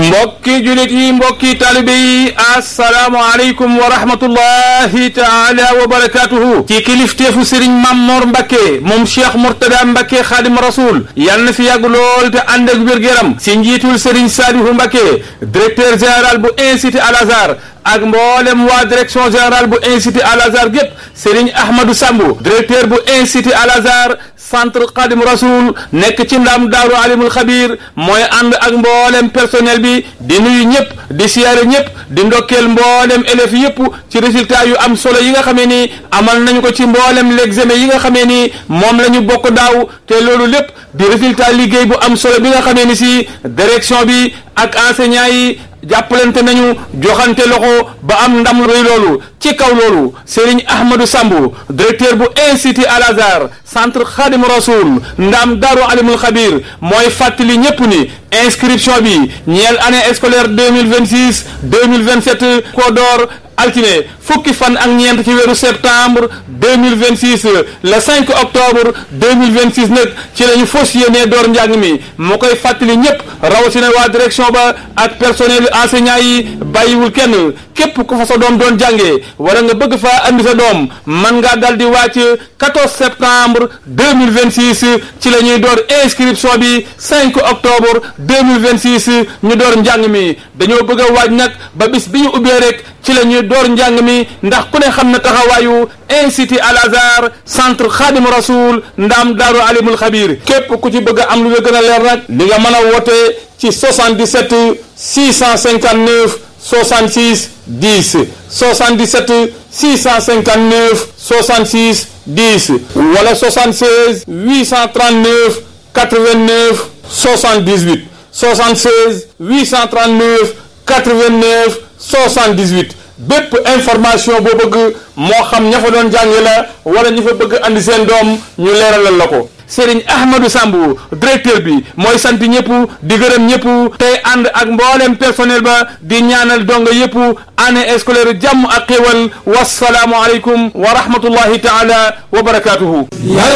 mbokki julit yi mbokki talibe yi asalaamualeykum wa rahmatullahi taala wa barakatuhu ci kilifteefu sëriñ Mammoor Mbacke moom cheikh Mourtada Mbacke xaadim rasul yal na fi yàgg lool te ànd ak wér-gu-yaram si njiitul sëriñ Saalihu Mbacke directeur général bu institut Al Azhar ak mboolem waa direction générale bu institut Al Azhar gépp Serigne Ahmadou Sambu directeur bu institut Al Azhar centre Khadim Rasoul nekk ci ndam daaru alimul xabir mooy ànd ak mboolem personnel bi di nuyu ñëpp di siyaare ñëpp di ndokkeel mboolem élèves yëpp ci résultat yu am solo yi nga xamee ni amal nañu ko ci mboolem l'examen yi nga xamee ni moom la ñu bokk daaw te loolu lépp di résultat liggéey bu am solo bi nga xamee ni si direction bi ak enseignants yi jàppalante nañu joxante loxo ba am ndam rëy loolu ci kaw loolu Serigne Ahmadou Sambu directeur bu institut Al Azhar centre Khadim Rasoul ndam Daaru Alimul Xabir mooy fàttali ñëpp ni inscription bi ñeel année scolaire deux mille vingt six deux mille vingt sept ko door altine fukki fan ak ñeent ci weeru septembre deux mille vingt six le cinq octobre deux mille vingt six nag ci la ñu fas yéenee door njàng mi moo koy fàttali ñëpp rawatina waa direction ba ak personnel enseignant yi bàyyiwul kenn képp ku fa sa doom doon jàngee wala nga bëgg faa andi sa doom man ngaa dal di wàcc 14 septembre 2026 ci la ñuy door inscription bi 5 octobre 2026 ñu door njàng mi dañoo bëgg a waaj nag ba bis bi ñu ubbee rek ci la ñuy door njàng mi ndax ku ne xam na taxawaayu institut Al Azhar centre Khadim Rasoul ndam daaru alimul xabir képp ku ci bëgg a am lu la gën a leer nag di nga mën a woote ci 77 659 66 10 77 659 66 10 wala 76 839 89 78 76 839 89 78 bépp information boo bëgg moo xam ña fa doon jànge la wala ñi fa bëgg andi seen doom ñu leeralal la ko Serigne Ahmadou Sambu directeur bi mooy sant ñëpp di gërëm ñëpp tey ànd ak mboolem personnel ba di ñaanal donga yëpp année scolaire jàmm ak xéwal wasalaamu aleykum wa rahmatullahi taala wa barakatuhu